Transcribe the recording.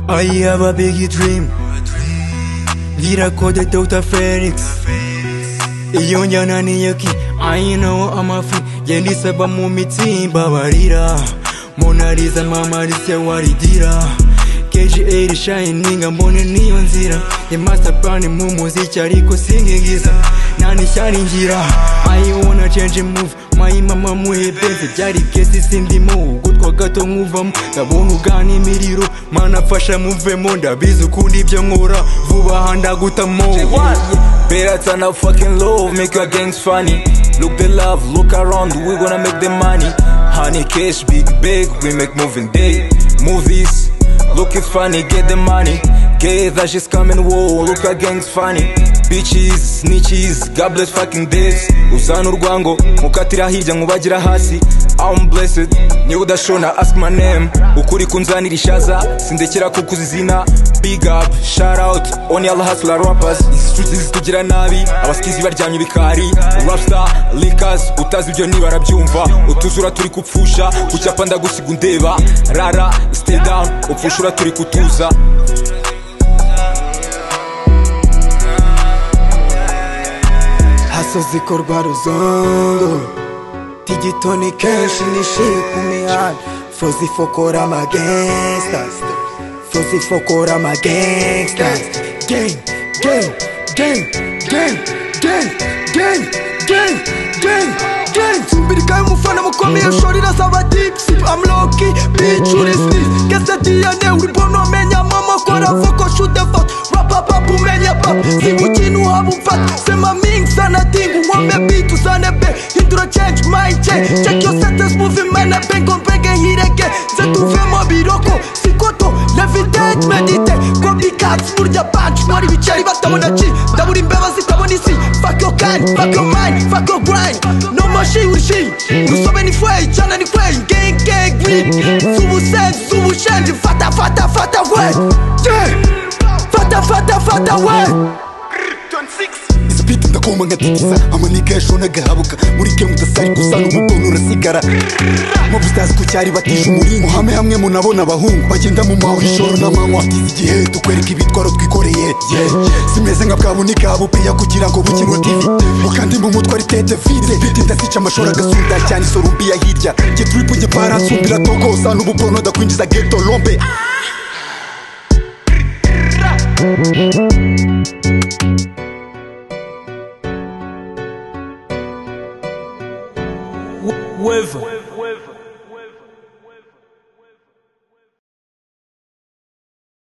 I have a big dream Vira koda teuta Felix iyo njyana ni yaki I know I'm a free yandisaba mu mitimba barira monariza mama risiya waridira KGA shining mbone niyo nzira ye master plan mu muziki ariko singingiza nani sharingira I wanna change move mayi mama muhepenze byari kesi sindimo gutwa gato nkuvamo ndabona ugana imiriro mana fasha muvemo ndabizi ukundi ibyo nkora vuba aha ndagutamo Better turn up fucking low, make your gangs funny. Look the love, look around, we gonna make the money. Honey cash, big big, we make moving day. Movies, look it's funny, get the money. Gay that she's coming, whoa, look our gangs funny. Bitches, snitches, God bless fucking days. Uzana urwango, mukatira hirya nkubagira hasi. I'm blessed, niwe udashona ask my name. Ukuri kunzanira ishaza, sindekera kukuza izina. Big up, shout out, only all hustler rappers. Izi streets zitugira nabi, abasikizi baryamye ibikari. Rapstar, likas, utazi ibyo niba arabyumva. Utuzura turi kupfusha, ku cyapa ndagusiga undeba. Rara, stay down, upfushura turi kutuza. haso zikorwa ruzondo tigitoni kenshi nishiye ku mihanda fo zifokora amagangsta fo zifokora amagangsta gang gang gang gang gang gang gang gang gang Mbirika y'umufana mukomeye shorira saba dipsi I'm lucky, bitch uri sniff Kese DNA uri bono amenya mama kora foko shoot the fuck Rap up up umenya pap Siku chinu habu mfat Sema ming sana tingu Wame bitu sana be Hindura change my change Check your sentence moving man Bengon benge hirege Zetu vema biroko Sikoto Levitate medite Copycats murya punch Mwari bicari batabona chi Ndabura imbeba zitabona isi Fuck your kind Fuck your mind Fuck your grind No more she uri she Nusobe ni fwey Chana ni kwey Gang gang we Zubu sen Zubu shen Fata fata fata we Yeah Fata fata fata we sipiti ndakoma nkatikiza amanika yashona agahabuka muri ke mudasari gusa n'umugongo urasigara mobu utazi ku cyari batije umuringo hame hamwe munabona abahungu bagenda mu maho ijoro n'amanywa tuzi igihe tukwereka ibitwaro twikoreye yeah. simeze nka bwabunika bupeya kugira ngo bukinwe tv ngo kandi mu mutwe ari tete vide mfite ndasica amashuri agasunda cyane isorumbi ya hirya jye turipu jye parasumbira tokosa n'ububono ndakwinjiza geto lombe Weva.